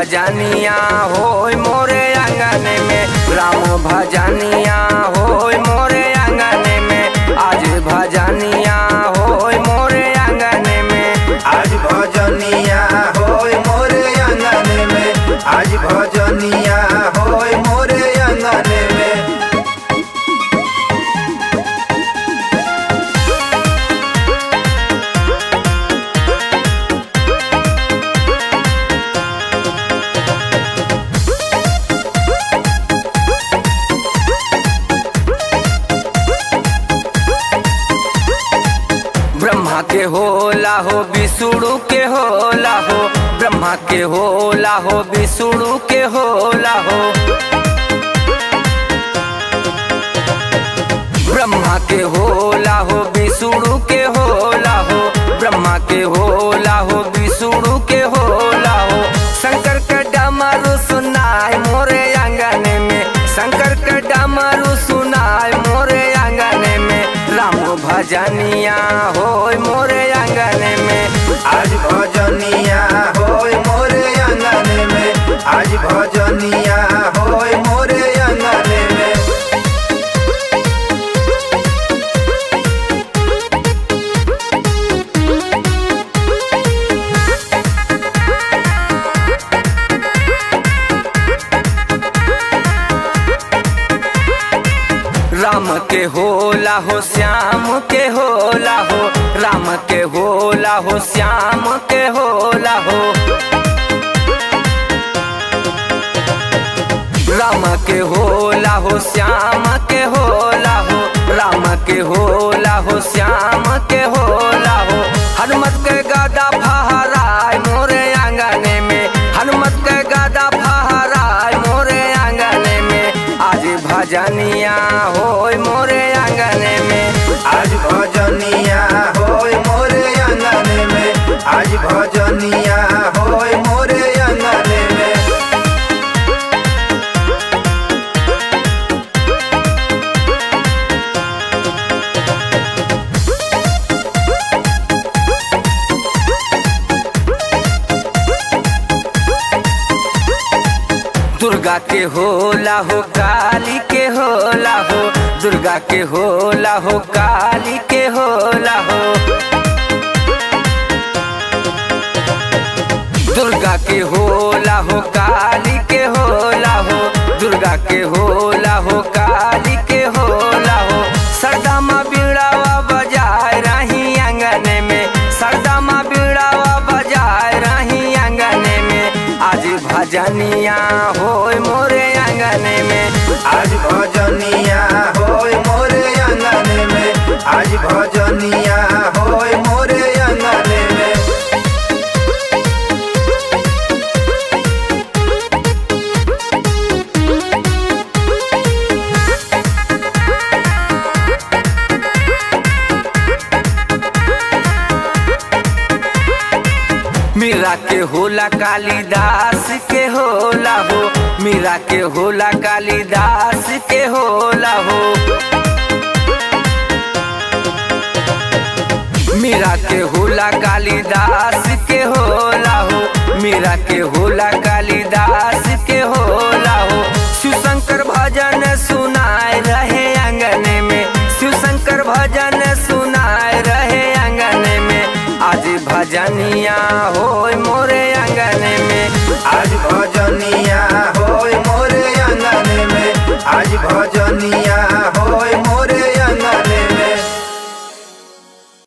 भजनिया होय मोरे आंगन में राम भजनिया होय मोरे आंगन में आज भजनिया होय मोरे आंगन में आज भजनिया होय मोरे अंगन में आज भजनिया होय मोरे अंगन में ब्रह्मा के होला हो विष्णु के होला हो ब्रह्मा के होला हो विष्णु के होला हो ब्रह्मा के होला हो विष्णु के होला हो ब्रह्मा के होला हो विष्णु के होला हो शंकर के डमरू सुनाय मोरे आंगन में शंकर के डमरू सुनाय मोरे आंगन में राम भजनिया होय मोरे आंगन में आज भजनिया होय मोरे अंगन में आज भजनिया होय मोरे अंगन में राम के होला हो श्याम के होला हो राम के होला हो श्याम के होला हो राम के होला हो श्याम के होला हो राम के होला हो श्याम के होला हो हनुमत के गादा फहराय मोरे आंगन में हनुमत के गादा फहराय मोरे आंगन में आज भजनिया होय मोरे आंगन में आज भजनिया होय मोरे अंगन में आज भजनिया होय मोरे अंगन में दुर्गा के होला हो काली के होला हो दुर्गा के होला हो काली के होला हो दुर्गा के होला हो काली के होला हो दुर्गा के होला हो काली के होला हो सरदा माँ बीड़ावा बजाय रही आंगन में सरदा माँ बीड़ावा बजाय रही आंगन में आज भजनिया होय मोरे आंगन में आज भजनिया होय मोरे अंगन में आज भजनिया होय मोरे अंगन में मीरा के होला कालिदास के होला हो मीरा के होला कालिदास के होला हो मीरा के होला कालिदास के होला हो मीरा के होला कालिदास के होला हो शिवशंकर भजन सुनाए रहे आंगन में शिवशंकर भजन सुनाए रहे आंगन में आज भजनिया हो